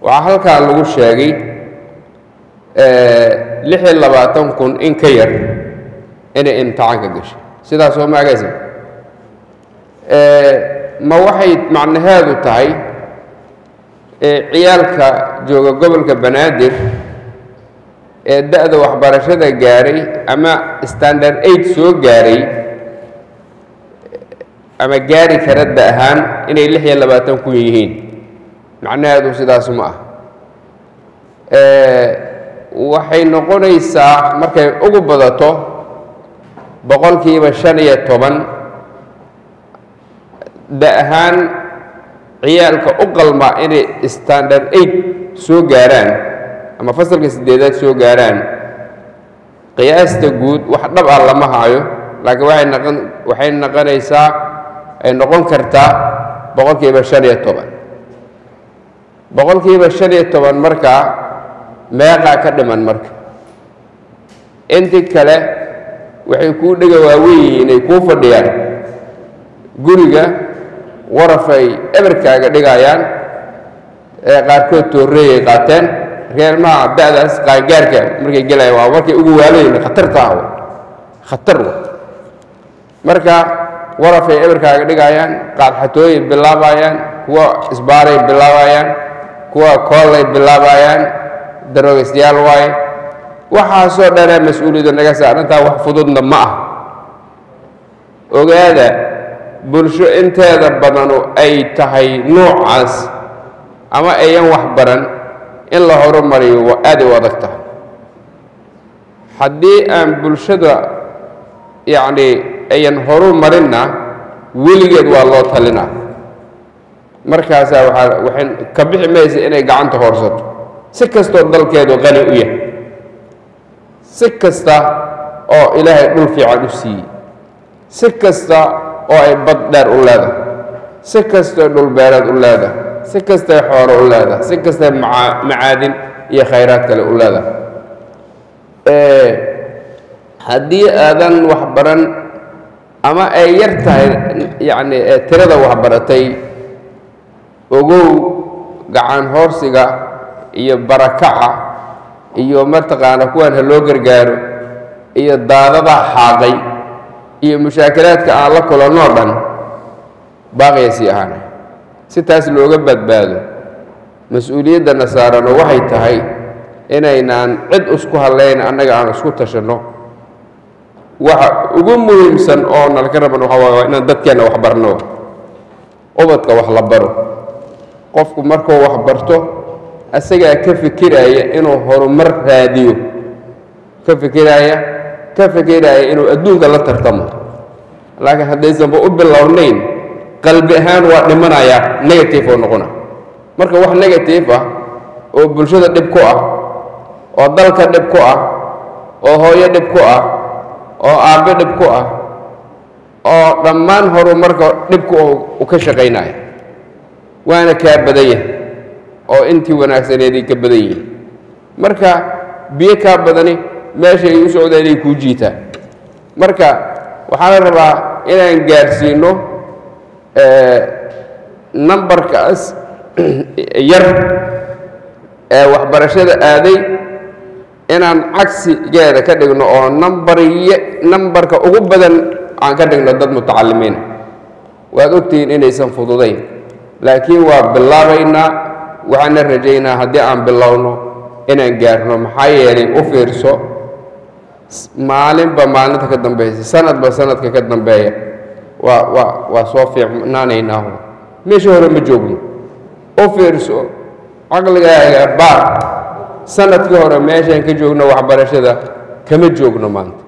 waxaa halkaa lagu sheegay lix iyo labaatan kun in ka yar inay imtixaanka gashay sidaas oo maagaysa ma waxay macnaheedu tahay ciyaalka jooga gobolka banaadir ee da-da waxbarashada gaaray ama standard aid soo gaaray ama gaari kara da ahaan inay lix iyo labaatan kun yihiin macnaheedu sidaas ma ah waxay noqonaysaa markay ugu badato boqolkiiba shan iyo toban da ahaan ciyaalka u qalma inay standard aid soo gaaraan ama fasalka siddeedaad soo gaaraan qiyaasta guud wax dhab ah lama haayo laakiin waxay noqon waxay noqonaysaa ay noqon kartaa boqolkiiba shan iyo toban boqolkiiba shan iyo toban markaa meeqaa ka dhiman marka intii kale waxay kuu dhega waaweyn inay kuu fadhiyaan guriga warafay eberkaaga dhigayaan ee qaarkood tooreeyay qaateen reelmaha da-daas qaangaarka markay gelayaan waa markay ugu waalayn khatarta ah khatar wa marka warafay eberkaaga dhigayaan qaadxatooyay bilaabayaan kuwa isbaaray bilaabayaan kuwa koolay bilaabayaan daroogaysyaal waaye waxaasoo dhanee mas-uuliyadda naga saarantaa wax fududna ma ah ogaada bulsho inteeda badanu ay tahay noocaas ama ayan wax baran in la horumariyo waa aaday u adag tahay haddii aan bulshada yacni ayan horumarinna weligeed waa loo talinaa markaasaa waaa waxay ka bixi maysa inay gacanta hoorsato si kastoo dalkeedu qani u yahay si kasta oo ilaahay dhul fiican u siiyey si kasta oo ay bad dheer u leedahay si kastoo dhulbeereed u leedahay si kastay xooro u leedahay si kastay macaadin iyo khayraad kale u leedahay haddii aadan waxbaran ama ay yar tahay yacni tirada waxbaratay ogow gacan hoorsiga iyo barakaca iyo mataqaana kuwan ha loo gargaaro iyo daadadaa xaaqay iyo mushaakilaadka aan la kulannoo dhan baaqaya sii ahaanay si taas looga badbaado mas-uuliyaddanna saarano waxay tahay inaynaan cid isku hadlayn annaga aan isku tashanno waxa ugu muhiimsan oo nalka raban waxa waay waa inaan dadkeenna wax barno ubadka wax la baro qofku markuu wax barto asagaa ka fikiraya inuu horumar raadiyo ka fikiraya ka fikiraya inuu adduunka la tartamo laakiin haddaysanba u bilownayn qalbi ahaan waa dhimanayaa negative oo noqona marka wax negative ah oo bulshada dhib ku ah oo dalka dhib ku ah oo hooyo dhib ku ah oo aabbe dhib ku ah oo dhammaan horumarka dhibku u ka shaqaynaya waana kaa badan yahay oo intii wanaagsaneeday ka badan yihiin marka biyo kaa badani meeshay u socdaan inay kuu jiitaan marka waxaa la rabaa inaan gaarsiino nambarkaas yar ee waxbarashada aaday inaan cagsigeeda ka dhigno oo nambarye nambarka ugu badan aan ka dhigno dad mutacalimiina waad ogtihiin inaysan fududayn laakiin waa bilaabaynaa waxaana rajaynaa haddii aan bilowno inaan gaarno maxaa yeelay u fiirso maalinba maalinta ka dambaysa sanadba sanadka ka dambeeya waa waa waa soo fiicnaanaynaahu meesha hore ma joogno u fiirso caqligaaga baar sanadkii hore meeshaan ka joogno waxbarashada kama joogno maanta